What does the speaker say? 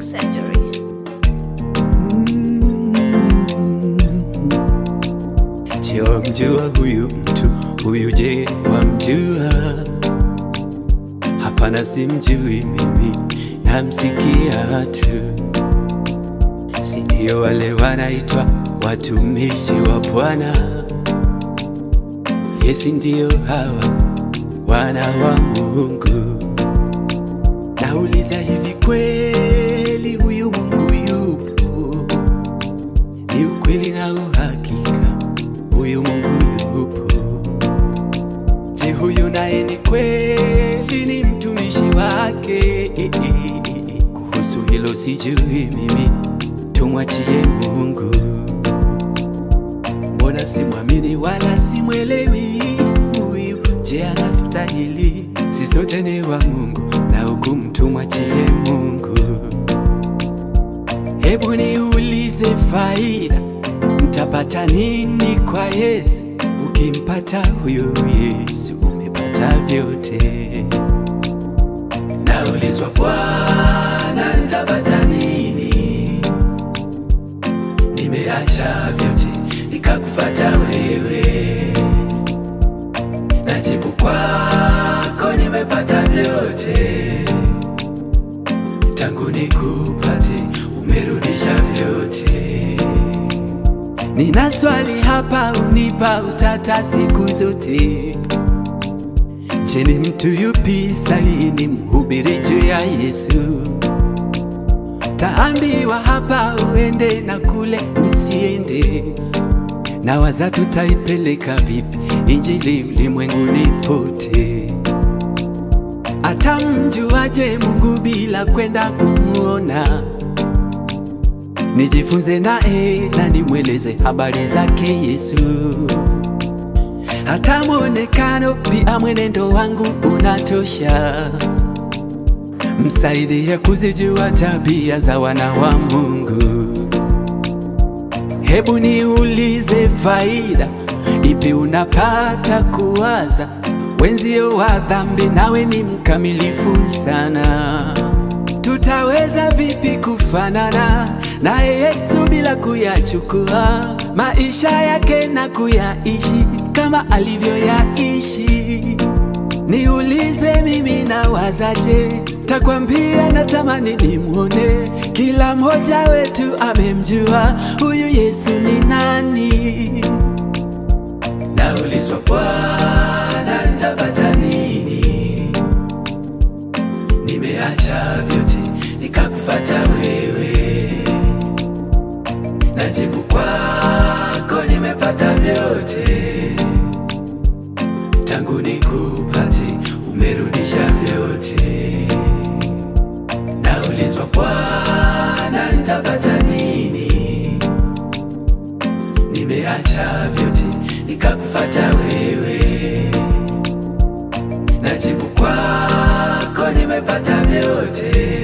surgery. Je, wamjua huyu mtu huyu? Je, wamjua? Hapana, simjui mimi, namsikia tu. Si ndio wale wanaitwa watumishi wa Bwana? Yesi, ndio hawa wana wa Mungu. Nauliza, hivi kweli huyu Mungu yupo? Ni ukweli na uhakika, huyu Mungu yupo. Je, huyu naye ni kweli ni mtumishi wake? Kuhusu hilo sijui mimi, tumwachie Mungu. Mbona simwamini wala simwelewi huyu? Je, anastahili? Si sote ni wa Mungu na hukumu tumwachie Mungu. Hebu niulize, faida mtapata nini kwa Yesu? Ukimpata huyo Yesu umepata vyote. Naulizwa, Bwana, nitapata nini? Nimeacha vyote nikakufata wewe. Najibu kwako, nimepata vyote tangu nikupate, umerudisha vyote. Nina swali hapa, unipa utata siku zote. Je, ni mtu yupi sahihi ni mhubiri juu ya Yesu? Taambiwa hapa uende na kule usiende, na waza tutaipeleka vipi injili ulimwenguni pote? Atamjuaje Mungu bila kwenda kumuona? Nijifunze naye na nimweleze habari zake Yesu. Hata mwonekano pia mwenendo wangu unatosha, msaidie kuzijua tabia za wana wa Mungu. Hebu niulize, faida ipi unapata kuwaza wenzio wa dhambi, nawe ni mkamilifu sana? Tutaweza vipi kufanana naye Yesu bila kuyachukua maisha yake na kuyaishi kama alivyoyaishi? Niulize mimi nawazaje? Takwambia natamani nimwone. Kila mmoja wetu amemjua huyu Yesu ni nani. Naulizwa, Bwana, nitapata nini? Nimeacha vyote nikakufata wewe. Najibu kwako, nimepata vyote tangu nikupate, umerudisha vyote. Naulizwa, Bwana, nitapata nini? Nimeacha vyote nikakufata wewe. Najibu kwako, nimepata vyote